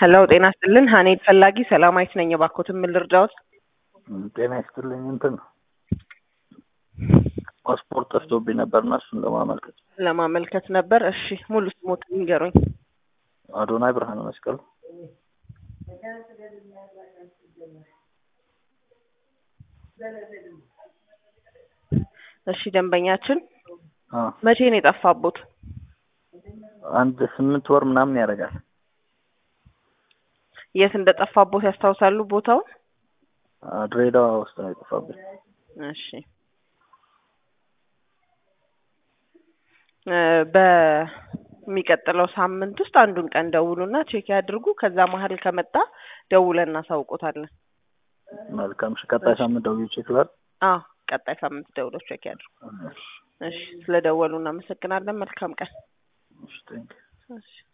ሄሎ ጤና ይስጥልን ሀኔድ ፈላጊ ሰላማዊት ነኝ እባክዎትን ምን ልርዳዎት ጤና ይስጥልኝ እንትን ፓስፖርት ጠፍቶብኝ ነበርና እሱን ለማመልከት ለማመልከት ነበር እሺ ሙሉ ስሞትን ይንገሩኝ አዶናይ ብርሃነ መስቀል እሺ ደንበኛችን አ መቼ ነው የጠፋቦት አንድ ስምንት ወር ምናምን ያደርጋል የት እንደጠፋቦት ያስታውሳሉ ቦታውን አ ድሬዳዋ ውስጥ ነው የጠፋብኝ እሺ እ በሚቀጥለው ሳምንት ውስጥ አንዱን ቀን ደውሉና ቼክ ያድርጉ ከዛ መሀል ከመጣ ደውለን እናሳውቆታለን መልካም እሺ ቀጣይ ሳምንት ደውዬ ቼክ ላድርግ አዎ ቀጣይ ሳምንት ደውለው ቼክ ያድርጉ እሺ ስለ ደወሉ እናመሰግናለን መልካም ቀን እሺ ቴንክ እሺ